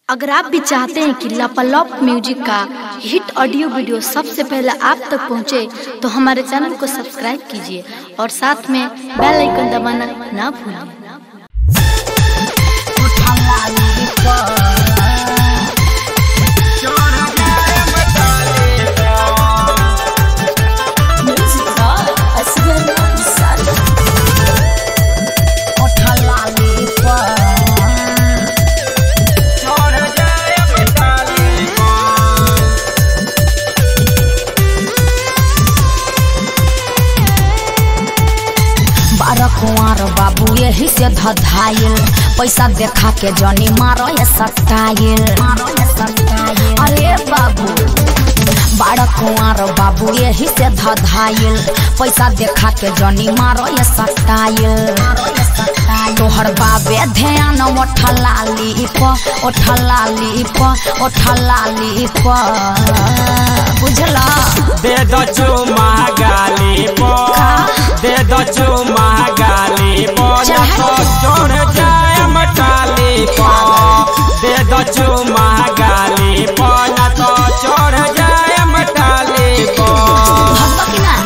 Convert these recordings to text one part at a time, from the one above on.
अगर आप भी चाहते हैं कि लापालॉप म्यूजिक का हिट ऑडियो वीडियो सबसे पहले आप तक पहुंचे, तो हमारे चैनल को सब्सक्राइब कीजिए और साथ में बेल आइकन दबाना ना भूलें बारह कुंवर बाबू यही से धधाइल पैसा देखा के जनी मारो ये सटाइल अरे बाबू बारह कुंवर बाबू यही से धधाइल पैसा देखा के जनी मारो ये सटाइल तोहर बाबे ध्यान ओठलाली प ओठलाली प ओठलाली प बुझला दे दो चुमा गाली पो दे दो चुमा गाली पो ना तो चढ़ जाए मटाली पो दे दो चुमा गाली पो ना तो चढ़ जाए मटाली पो भगवा की ना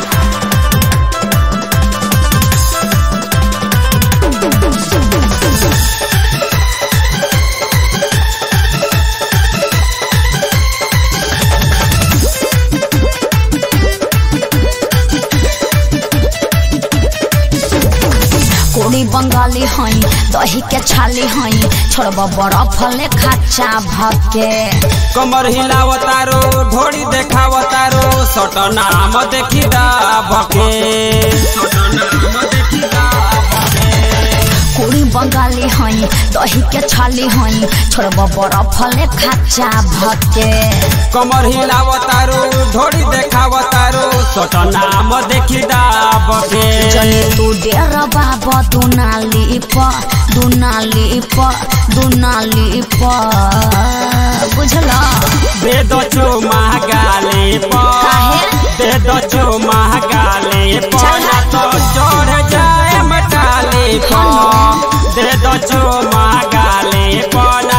कोड़ी बंगाली हई दही के छाली हई छोड़ब बर्फ ले खाचा भके कमर हिलावतारो ढोड़ी देखावतारो सट नाम देखी दा भके कोड़ी बंगाली हई दही के छाली हई छोड़ब बर्फ ले खाचा भके कमर हिलावतारो ढोड़ी देखावतारो सट नाम देखी दा भके जनी तू डेर बाबा दुनाली प दुनाली प दुनाली प बुझला दे दो चुमा गाली पो काहे? दे दो चुमा गाली पो चल। ना तो चढ़ जाए मटाली पो दे दो चुमा गाली पो